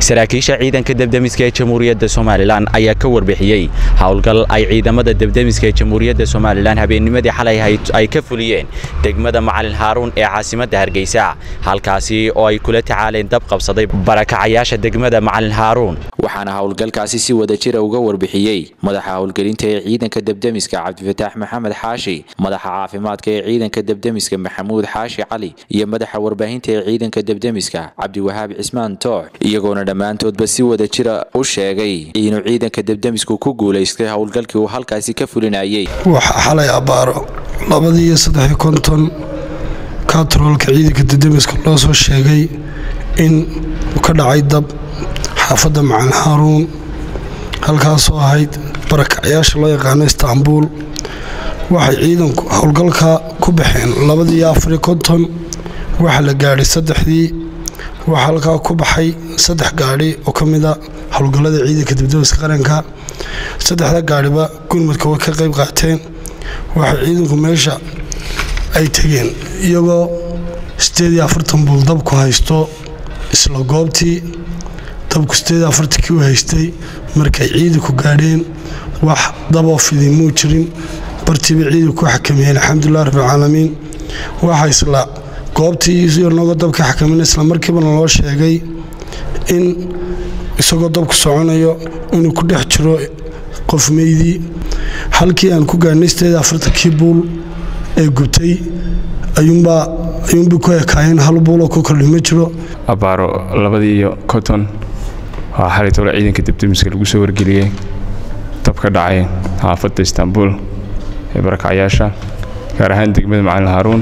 saraakiisha ciidanka debdemiska ee jamhuuriyadda somalilan ayaa ka warbixiyey howlgal ay ciidamada debdemiska ee jamhuuriyadda somalilan habeennimadii xalay ay ka fuliyeen degmada macalin haaruun ee caasimadda hargeysa halkaasi oo ay kula tacaaleen dab qabsaday barakacayaasha degmada macalin haaruun waxaana howlgalkaasi si wada jira uga warbixiyey madaxa howlgelinta ee ciidanka debdemiska cabdifataax maxamed xaashi madaxa caafimaadka ee ciidanka debdemiska maxamuud xaashi cali iyo madaxa warbaahinta ee ciidanka debdemiska cabdiwahaab cismaan toox iyagoona dhammaantoodba si wada jira u sheegay inuu ciidanka debdemisku ku guulaystay howlgalkii uu halkaasi ka fulinayay waxaa xalay abbaaro labadii iyo saddex konton katroolka ciidanka debdemiska loo soo sheegay in uu ka dhacay dab xaafadda macalin haaruun halkaasoo ahayd barakacyaasha loo yaqaano istaanbuul waxay ciidanku howlgalka ku baxeen labadii iyo afariyo konton waxaa la gaadhay saddexdii waxaa halkaa ku baxay saddex gaadhi oo ka mid a howlgallada ciidanka debdemiska qaranka saddexda gaadhiba gurmadka way ka qayb qaateen waxay ciidanku meesha ay tegeen iyagoo sideed iyo afartan buul dabku haysto isla goobtii dabku sideed iyo afartankii u haystay markay ciidanku gaadheen wax daboo fidin muu jirin bartiibay ciidanku ku xakameeyeen alxamdulilah rabbilcaalamiin waxa isla goobtii noga dabka xakamin isla markiibana loo sheegay in isagoo dabku soconayo inuu ku dhex jiro qof meydii halkii aan ku gaadhnay sideed afartankii buul ee gubtay ayuunbay ku ekaayeen hal buuloo ku kordhi ma jiro abbaaro labadii iyo konton waa xalay tole ciidanka debdemiska lagu soo wargeliyey dab ka dhacay xaafadda istaanbuul ee barakacyaasha gaar ahaan degmada macalin haaruun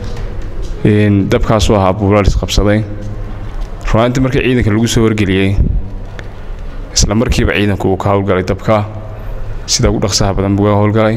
dabkaasuu ahaa buulaal isqabsaday runaantii markii ciidanka lagu soo wargeliyey isla markiiba ciidanku uu ka howlgalay dabka sida ugu dhaqsaha badan buu ga howlgalay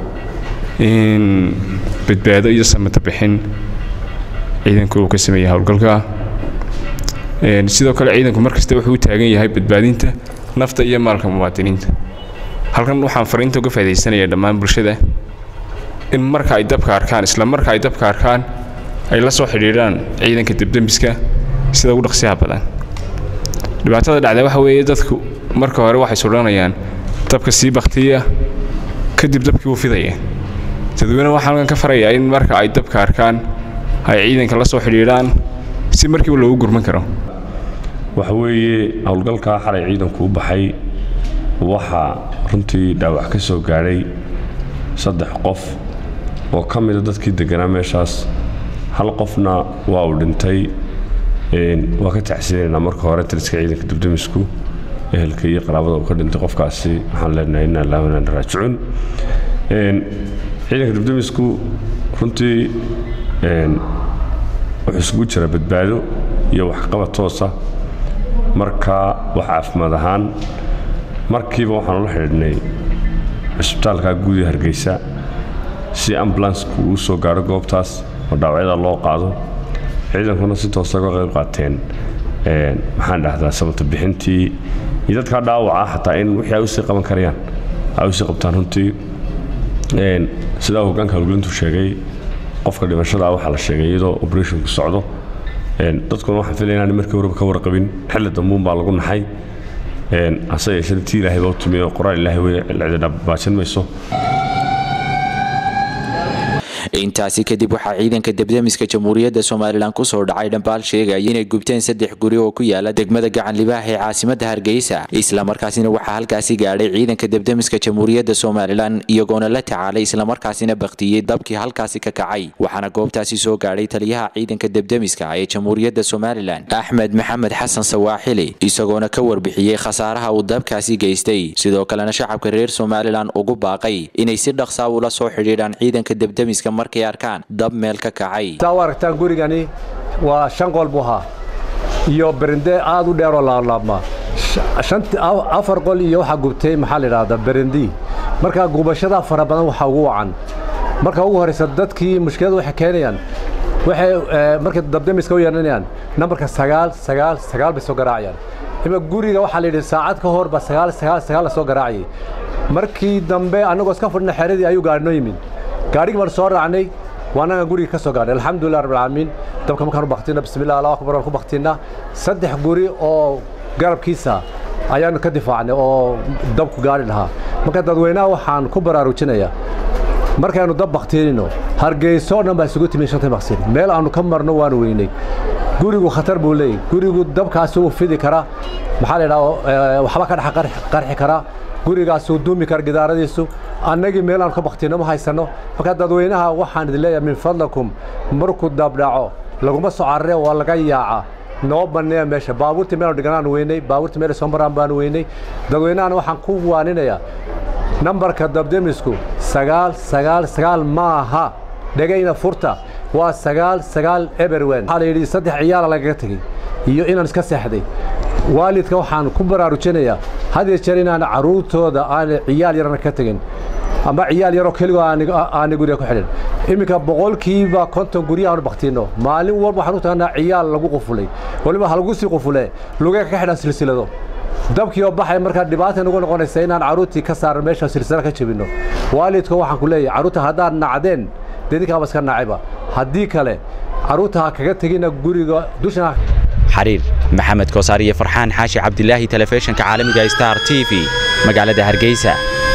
badbaado iyo samata bixin ciidanku uu ka sameeyey howlgalka sidoo kale ciidanku markasta wuxuu u taagan yahay badbaadinta nafta iyo maalka muwaadiniinta halkan waxaan fariinta uga faaidaysanayaa dhammaan bulshada in marka ay dabka arkaan isla marka ay dabka arkaan ay la soo xidhiidhaan ciidanka debdemiska sida ugu dhaqsiyaha badan dhibaatada dhacda waxa weeye dadku marka hore waxay sudhanayaan dabka sii baktiya kadib dabkii wuu fidaya dadweyne waxaan halkan ka farayaa in marka ay dabka arkaan ay ciidanka la soo xidhiidhaan si markiiba loogu gurman karo waxa weeye howlgalkaa xalay ciidanku u baxay waxaa runtii dhaawac ka soo gaadhay saddex qof oo ka mida dadkii deganaa meeshaas hal qofna waa uu dhintay waa ka tacsinaynaa marka hore taliska ciidanka debdemisku ehelka iyo qaraabada uu ka dhintay qofkaasi waxaan leenahay inaa laa inaan raajicuun ciidanka debdemisku runtii wuxuu isugu jira badbaado iyo waxqabad toosa marka wax caafimaad ahaan markiiba waxaan ula xidhiidhnay cisbitaalka guud ee hargeysa si ambulansku uu soo gaadho goobtaas oo dhaawacyada loo qaado ciidankuna si toosa uga qayb qaateen maxaan dhahdaa sabata bixintii iyo dadkaa dhaawaca xataa in wixii ay usii qaban karayaan ay usii qabtaan runtii sidaa hogaanka howlgelintu sheegay qofka dhimashada waxaa la sheegay iyadoo operationku socdo dadkuna waxaan filaya inaan markii horeba ka warqabin xilli dambuun baa lagu naxay hase yeeshee tii ilaahay baa u timi oo qoraal ilaahay wey cidina baajin mayso intaasi kadib waxaa ciidanka debdemiska jamhuuriyadda somalilan ku soo dhacay dhambaal sheegaya inay gubteen saddex guri oo ku yaala degmada gacan libaax ee caasimadda hargeysa islamarkaasina waxaa halkaasi gaadhay ciidanka debdemiska jamhuuriyadda somalilan iyagoona la tacaalay islamarkaasina baktiyey dabkii halkaasi ka kacay waxaana goobtaasi soo gaadhay taliyaha ciidanka debdemiska ee jamhuuriyadda somalilan axmed maxamed xasan sawaaxili isagoona ka warbixiyey khasaaraha uu dabkaasi geystay sidoo kalena shacabka reer somalilan ugu baaqay inay si dhaqsaa ula soo xidhiidhaan ciidanka debdemiska markay arkaan dab meel ka kacay saa u aragtaan gurigani waa shan qol buu ahaa iyo berende aad u dheeroo laablaabma afar qol iyo waxaa gubtay maxaa la idhahdaa berendi marka gubashada fara badan waxaa ugu wacan marka ugu horeysa dadkii mushkilada waxay keenayaan waxay markay dabdemiska u yeelanayaan nambarka sagaal sagaal sagaal bay soo garaacayaan ima guriga waxaa la yidhi saacad ka hor ba sagaal sagaal sagaal la soo garaacayay markii dambe annagoo iska fadhina xeradii ayuu gaadhi noo yimid gaadhigii baan soo raacnay waa annagaan guriga ka soo gaadhay alxamdulilah rabbilcaalamiin dabka markaan u baktina bismillah allahu akbar waan ku baktinaa saddex guri oo garabkiisa ayaanu ka difaacnay oo dabku gaari lahaa marka dadweynaha waxaan ku baraarujinayaa markaynu dab baktiinino hargeyso dhan baa isugu timi shanta baksin meel aanu ka marno waanu weynay gurigu khatar buu leeyahy gurigu dabkaasi wuu fidi karaa maxaa la yidhaha waxba ka dhex qarxi karaa gurigaasuu duumi kara gidaaradiisu annagii meel aanu ka baktiinno ma haysanno marka dadweynaha waxaan idin leeyahay min fadlakum markuu dabdhaco laguma soo carare waa laga yaaca noo banneeya meesha baabuurtii meelu dhiganaan weynay baabuurtii meel soo maraan baan weynay dadweynahana waxaan ku waaninayaa nambarka dabdemisku sagaal sagaal sagaal maaha dhegayna furta waa sagaal sagaal eberwen waxaa la yidhi saddex ciyaala lagaga tegey iyo inaan iska seexday waalidka waxaan ku baraarujinayaa had iyo jeer inaan carruurtooda aanay ciyaal yarana ka tegin ama ciyaal yaroo keligoo aanay guriga ku xidhin iminka boqolkiiba konton gurya aanu baktiinno maalin walba waxaan u tagnaa ciyaal lagu qufulay waliba ha lagu sii qufule lugee ka xidhan silsilado dabkii oo baxay markaa dhibaata nagu noqonaysa inaan carruurtii ka saaran meesha silsilo ka jebinno waalidka waxaan ku leeyahay carruurta haddaad nacdeen dee ninkaaba iska nacayba haddii kale carruurta ha kaga tegina guriga dushana xariir maxamed koosaar iyo farxaan xaashi cabdilaahi telefishinka caalamiga star t v magaalada hargeysa